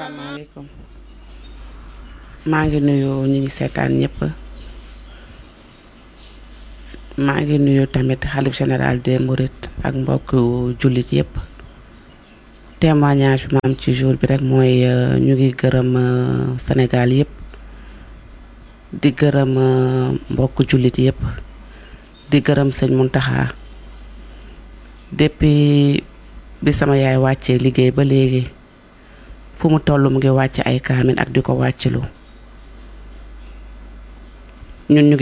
asalaamaaleykum maa ngi nuyu ñi ngi seetaan ñëpp maa ngi nuyu tamit xalif général des Mourides ak mbokk jullit yëpp témoignage bi ma am ci jour bi rek mooy ñu ngi gërëm Sénégal yëpp di gërëm mbokk jullit yëpp di gërëm sëñ Muntaxa depuis bi sama yaay wàccee liggéey ba léegi fu mu toll mu ngi wàcc ay kaamin ak di ko wàccilu ñun ñu ngi